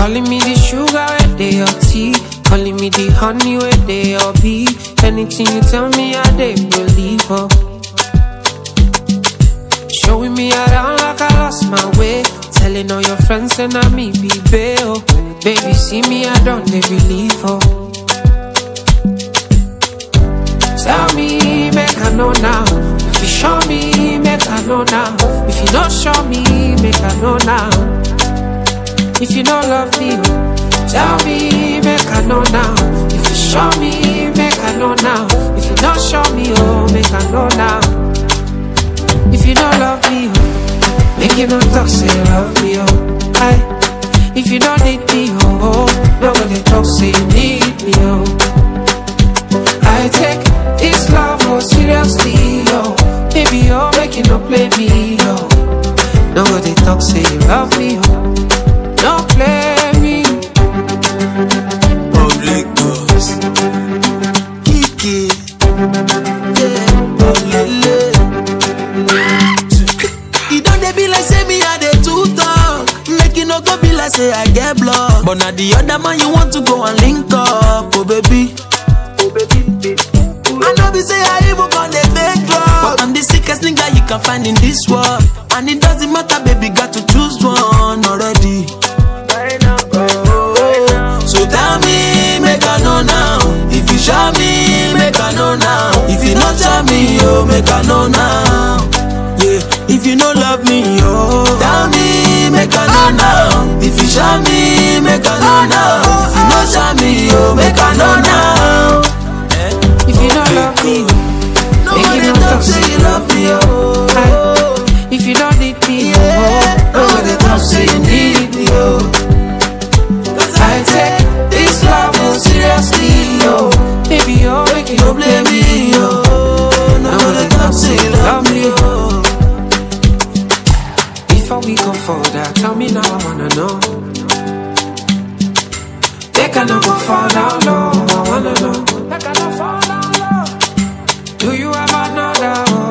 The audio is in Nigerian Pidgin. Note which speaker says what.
Speaker 1: Calling me the sugar where they your tea. Calling me the honey where they your bee. Anything you tell me, I they believe her. Showing me around like I lost my way. Telling all your friends and I me be bail. Baby, see me, I don't they believe her. Tell me, make I know now. If you show me, make I know now. If you don't show me, make I know now. If you don't love me, tell me, make I know now. If you show me, make I know now. If you don't show me, oh, make I know now. If you don't love me, oh, make you no talk, say you love me, oh. Aye. If you don't need me, oh, oh, nobody talk, say you need me, oh. I take this love oh seriously, yo. Baby, oh, make you no play me, yo. Nobody talk, say you love me, oh. No play me.
Speaker 2: Public bus. Kiki. Yeah. Olele. E don dey be like say me I dey too talk. Make e no go be like say I get block. But na the other man you want to go and link up, oh baby. Oh baby. I know be say I even con dey fake drug. But I'm the sickest nigga you can find in this world. And it doesn't matter, baby, got to choose one already. Oh, So tell me, make I know now. If you show me, make I know now. If you not show me, oh, make I know now. Yeah, if you no love me, oh, tell me, make I know now. If you show me, make I know now. If you not show me, oh, make I know now.
Speaker 1: If you don't love me, make
Speaker 2: Nobody
Speaker 1: you no
Speaker 2: talk
Speaker 1: talk,
Speaker 2: say
Speaker 1: say
Speaker 2: you love me, oh.
Speaker 1: Aye. If you don't need me,
Speaker 2: Yeah,
Speaker 1: oh,
Speaker 2: nobody talk say you need me, oh.
Speaker 1: I take this love oh seriously, yo. Baby, oh, make you no
Speaker 2: Don't
Speaker 1: play
Speaker 2: blame me,
Speaker 1: me, yo.
Speaker 2: oh. Nobody talk say you love me, oh.
Speaker 1: Before we go further, tell me now I wanna know. They cannot go fall down low, I wanna know. They cannot fall down low. Do you have another?